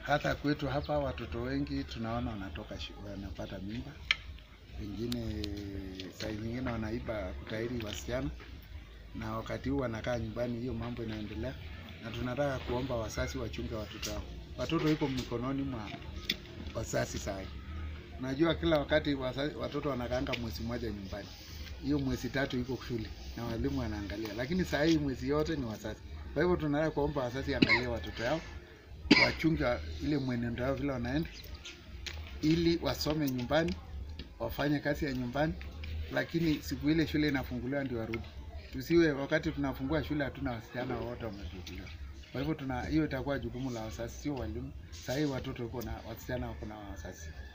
hata kwetu hapa watoto wengi tunaona wanatoka shu- wanapata mimba, wengine saa nyingine wanaiba kutairi wasichana, na wakati huu wanakaa nyumbani, hiyo mambo inaendelea, na tunataka kuomba wazazi wachunge watoto wao. Watoto iko mikononi mwa wazazi saa hii. Najua kila wakati wazazi, watoto wanakaanga mwezi mmoja nyumbani, hiyo mwezi tatu iko shule na walimu wanaangalia, lakini saa hii mwezi yote ni wazazi. Kwa hivyo tunataka kuomba wazazi angalie watoto yao, wachunge ile mwenendo yao vile wanaenda, ili wasome nyumbani, wafanye kazi ya nyumbani, lakini siku ile shule inafunguliwa ndio warudi. Tusiwe wakati tunafungua shule hatuna wasichana wote wamefunguliwa. Kwa hivyo tuna hiyo itakuwa jukumu la wazazi, sio walimu. Saa hii watoto wako na wasichana wako na wazazi.